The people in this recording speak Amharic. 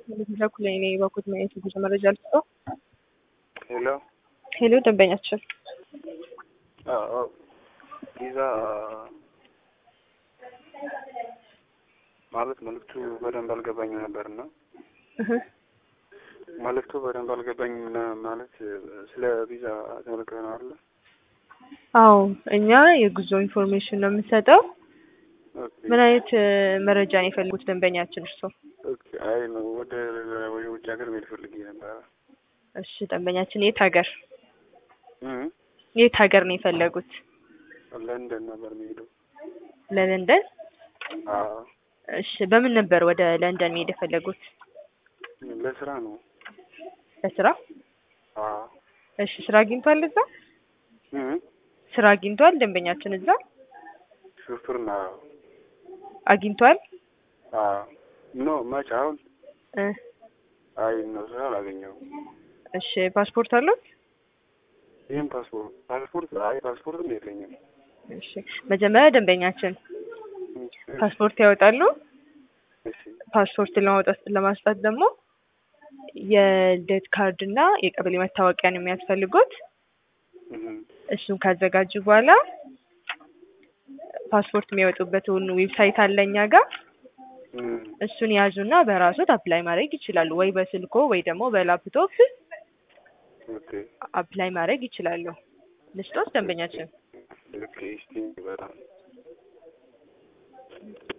በኩል እኔ በኩል ማየት ብዙ መረጃ ልስጠው። ሄሎ ሄሎ ደንበኛችን አዎ ቪዛ ማለት መልዕክቱ በደንብ አልገባኝም ነበርና እህ መልዕክቱ በደንብ አልገባኝም ና- ማለት ስለ ቪዛ ተመልክተ ነው አለ አዎ እኛ የጉዞ ኢንፎርሜሽን ነው የምንሰጠው። ምን አይነት እ፣ መረጃ ነው የፈለጉት ደንበኛችን እርስዎ? አይ ነው ወደ ወደ ውጭ ሀገር መሄድ ፈልጌ ነበረ እሺ ደንበኛችን የት ሀገር እም የት ሀገር ነው የፈለጉት? ለንደን ነበር የሚሄደው ለለንደን? አዎ እሺ በምን ነበር ወደ ለንደን መሄድ የፈለጉት? ለስራ ነው ለስራ? አዎ እሺ ስራ አግኝቷል እዛ? እም ስራ አግኝቷል ደንበኛችን እዛ ሹፍርና አግኝቷል? አዎ ኖ መች አሁን እ አይ ነው ስራ አላገኘሁም እሺ ፓስፖርት አለው? ይህም ፓስፖርት ፓስፖርት አይ ፓስፖርትም የለኝም እሺ መጀመሪያ ደንበኛችን ፓስፖርት ያወጣሉ። እሺ ፓስፖርት ለማውጣት ለማስጣት ደግሞ የልደት ካርድ እና የቀበሌ መታወቂያ ነው የሚያስፈልጉት። እም እሱን ካዘጋጁ በኋላ ፓስፖርት የሚያወጡበትን ዌብሳይት አለ እኛ ጋር እም እሱን ያዙና በራሶት አፕላይ ማድረግ ይችላሉ። ወይ በስልኮ ወይ ደግሞ በላፕቶፕ ኦኬ አፕላይ ማድረግ ይችላሉ። ልስጦት ደንበኛችን ኦኬ እስቲ በጣም